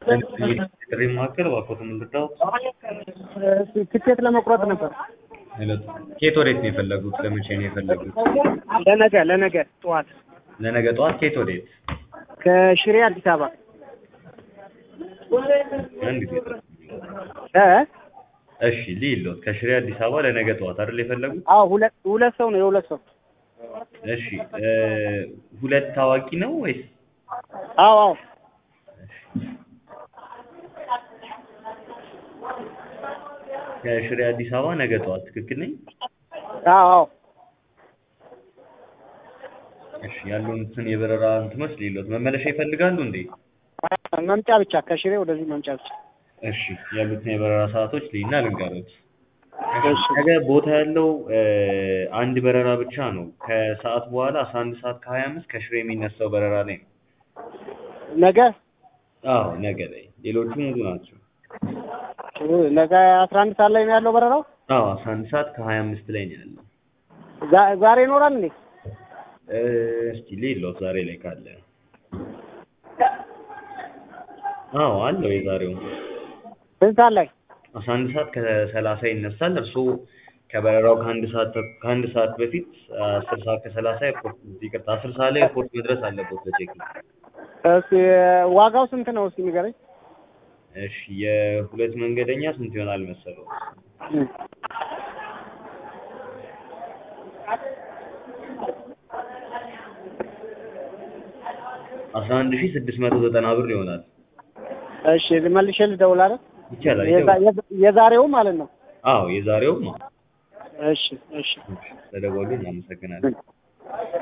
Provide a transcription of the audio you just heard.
ጥሪ ማዕከል እባክዎትን ልርዳዎት? ትኬት ለመቁረጥ ነበር። ከየት ወዴት ነው የፈለጉት? ለመቼ ነው የፈለጉት? ለነገ ለነገ ጠዋት ለነገ ጠዋት ከየት ወዴት? ከሽሬ አዲስ አበባ አንድ ጊዜ እ እሺ ልይሎት ከሽሬ አዲስ አበባ ለነገ ጠዋት አይደል የፈለጉት? አዎ ሁለት ሁለት ሰው ነው የሁለት ሰው እሺ እ ሁለት ታዋቂ ነው ወይስ? አዎ አዎ ከሽሬ አዲስ አበባ ነገ ጠዋት ትክክል ነኝ? አዎ አዎ እሺ ያሉትን የበረራ እንትኖች ልይሎት መመለሻ ይፈልጋሉ እንዴ? መምጫ ብቻ ከሽሬ ወደዚህ መምጫ ብቻ እሺ ያሉትን የበረራ ሰዓቶች ልይና ልንገሮት። እሺ ነገ ቦታ ያለው እ አንድ በረራ ብቻ ነው። ከሰዓት በኋላ አስራ አንድ ሰዓት ከሀያ አምስት ከሽሬ የሚነሳው በረራ ላይ ነው። ነገ አዎ ነገ ላይ ሌሎቹ ሙሉ ናቸው። ነገ አስራ አንድ ሰዓት ላይ ነው ያለው በረራው። አዎ አስራ አንድ ሰዓት ከሀያ አምስት ላይ ነው ያለው። ዛ- ዛሬ ይኖራል እንዴ? እ እስቲ ልይሎት ዛሬ ላይ ካለ። አዎ አለው የዛሬው ስንት ሰዓት ላይ? አስራ አንድ ሰዓት ከሰላሳ ይነሳል። እርስዎ ከበረራው ከአንድ ሰዓት ተኩ- ከአንድ ሰዓት በፊት አስር ሰዓት ከሰላሳ ኤርፖርት ይቅርታ አስር ሰዓት ላይ ኤርፖርት መድረስ አለበት በቼኪን። እስኪ ዋጋው ስንት ነው እስኪ ንገረኝ። እሺ የሁለት መንገደኛ ስንት ይሆናል መሰለው? አስራ አንድ ሺህ ስድስት መቶ ዘጠና ብር ይሆናል። እሺ መልሼ ልደውል አይደል? ይቻላል። የዛ- ይደውል። የዛ- የዛሬው ማለት ነው። አዎ የዛሬውም እሺ እሺ ተደወሉ። እናመሰግናለን።